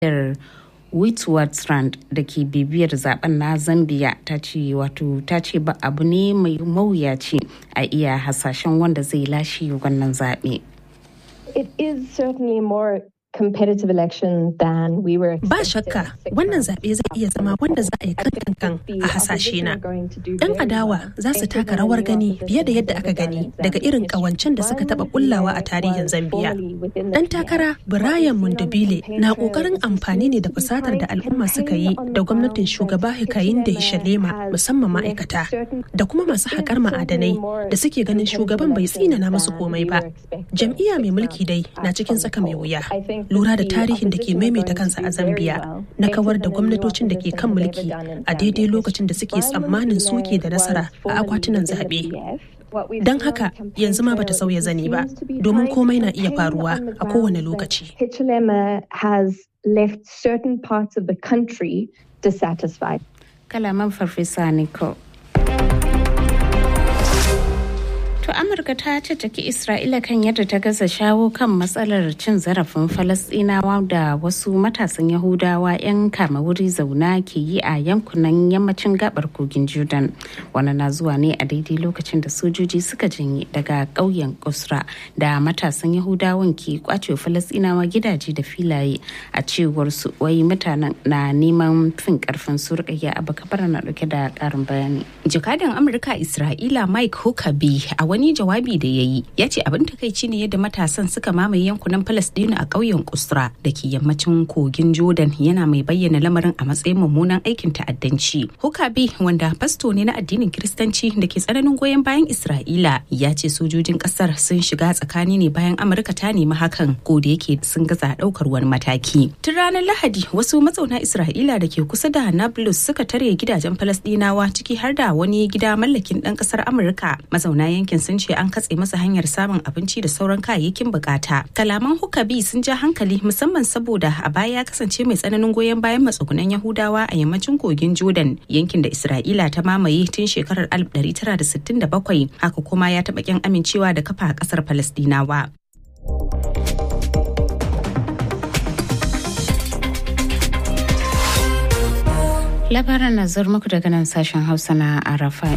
jaridar witwatersrand da ke bibiyar zaben na zambia ta ce wato ta ce ba abu ne mai mawuyaci a iya hasashen wanda zai lashe wannan zaɓe. It is certainly more competitive election than we were Ba shakka wannan zaɓe zai iya zama wanda za a yi kankan a hasashe na. Ɗan adawa za su taka rawar gani fiye da yadda aka gani daga irin ƙawancen da suka taɓa kullawa a tarihin Zambiya. Ɗan takara Brian Mundubile na ƙoƙarin amfani ne da fusatar da al'umma suka yi da gwamnatin shugaba Hakainde Hichilema musamman ma'aikata da kuma masu haƙar ma'adanai da suke ganin shugaban bai tsinana musu komai ba. Jam'iyya mai mulki dai na cikin tsaka mai wuya. lura da tarihin da ke maimaita kansa a zambia na kawar da gwamnatocin da ke kan mulki a daidai lokacin da suke tsammanin suke da nasara a akwatunan zaɓe don haka yanzu ma bata sauya zani ba domin komai na iya faruwa a kowane lokaci kalaman farfesa nico To Amurka ta caccaki Isra'ila kan yadda ta gaza shawo kan matsalar cin zarafin Falasɗinawa da wasu matasan Yahudawa 'yan kama wuri zauna ke yi a yankunan yammacin gabar kogin Jordan. Wani na zuwa ne a daidai lokacin da sojoji suka janye daga ƙauyen Kusra da matasan Yahudawan ke kwace Falasɗinawa gidaje da filaye a cewar su wai mutanen na neman fin karfin su rikayya abu kabar na dauke da ƙarin bayani. Jakadan Amurka Isra'ila Mike Huckabee a wani jawabi da ya yi ya ce abin takaici ne yadda matasan suka mamaye yankunan Falasɗinu a ƙauyen Kusra da ke yammacin kogin Jordan yana mai bayyana lamarin a matsayin mummunan aikin ta'addanci. Hukabi wanda fasto ne na addinin Kiristanci da ke tsananin goyon bayan Isra'ila ya ce sojojin ƙasar sun shiga tsakani ne bayan Amurka ta nemi hakan ko da yake sun gaza ɗaukar wani mataki. Tun ranar Lahadi wasu mazauna Isra'ila da ke kusa da Nablus suka tare gidajen Falasɗinawa ciki har da wani gida mallakin ɗan ƙasar Amurka mazauna yankin sun ce an katse masa hanyar samun abinci da sauran kayayyakin bukata. Kalaman Hukabi sun ja hankali musamman saboda a baya ya kasance mai tsananin goyon bayan matsugunan Yahudawa a yammacin kogin Jordan yankin da Isra'ila ta mamaye tun shekarar 1967 haka kuma ya taɓa kyan amincewa da kafa a ƙasar Falastinawa. Labaran na muku daga nan sashen Hausa na Arafai.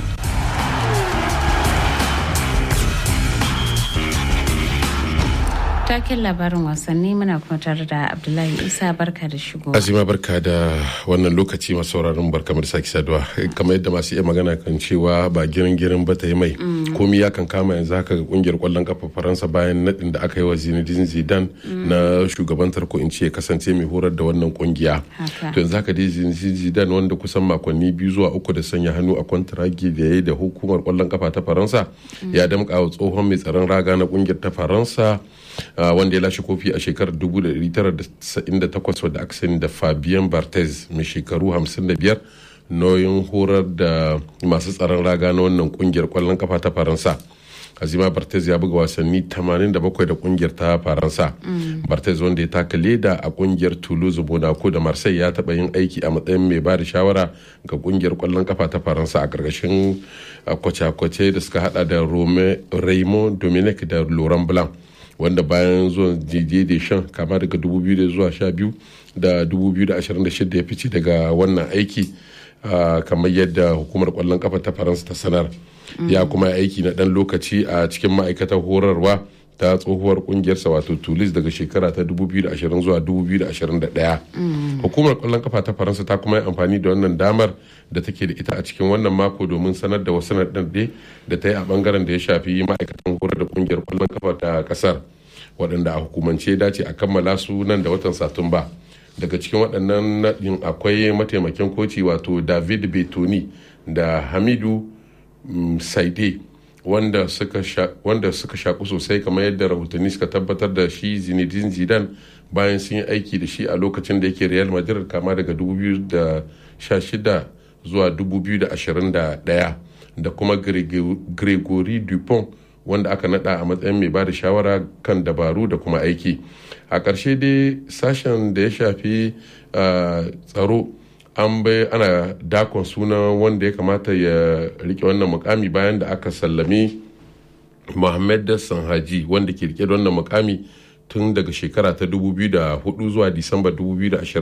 taken labarin wasanni muna kuma tare da abdullahi isa barka da shigo azima barka da wannan lokaci masu sauraron barka da sake saduwa kamar yadda masu iya magana kan cewa ba girin girin ba ta yi mai komi ya kan kama yanzu haka kungiyar kwallon kafa faransa bayan nadin da aka yi wa zinedine zidane na shugabantar ko in ce kasance mai horar da wannan kungiya to yanzu haka dai zinedine zidane wanda kusan makonni biyu zuwa uku da sanya hannu a kwantaragi da ya yi da hukumar kwallon kafa ta faransa ya damƙa wa tsohon mai tsaron raga na kungiyar ta faransa wanda ya lashe kofi a shekarar 1998 wadda aka sani da Fabien Barthez mai shekaru 55 nauyin horar da masu tsaron raga na wannan kungiyar kwallon kafa ta Faransa. Azima Barthez ya buga wasanni 87 da kungiyar ta Faransa. Barthez wanda ya taka leda a kungiyar Toulouse, Monaco da Marseille ya taba yin aiki a matsayin mai ba da shawara ga kungiyar kwallon kafa ta Faransa a karkashin kwace-kwace da suka hada da Raymond Dominic da Laurent Blanc. wanda bayan zuwan jije da shan kama daga 2000 zuwa 12 da 2026 ya fice daga wannan aiki kamar yadda hukumar kwallon kafa ta faransa ta sanar ya kuma aiki na dan lokaci a cikin ma'aikatar horarwa ta tsohuwar kungiyarsa wato tulis daga shekara ta 2020 zuwa 2021 hukumar kwallon kafa ta faransa ta kuma yi amfani da wannan damar da take da ita a cikin wannan mako domin sanar da wasu naɗaɗɗe da ta yi a bangaren da ya shafi ma'aikatan horar da kungiyar kwallon kafa ta kasar waɗanda a hukumance dace a kammala su nan da watan satumba daga cikin waɗannan naɗin akwai mataimakin koci wato david betoni da hamidu saide wanda suka shaku sosai kamar yadda rahotanni suka tabbatar da shi zinedine zidane bayan sun yi aiki da shi a lokacin da yake real madrid kama daga 2016 zuwa 2021 da kuma gregory dupont wanda aka nada a matsayin mai bada shawara kan dabaru da kuma aiki a ƙarshe dai sashen da ya shafi tsaro an bai ana dakon sunan wanda ya kamata ya rike wannan mukami bayan da aka sallami Mohammed Sanhaji wanda ke rike da wannan mukami tun daga shekara ta 2004 zuwa disamba 2020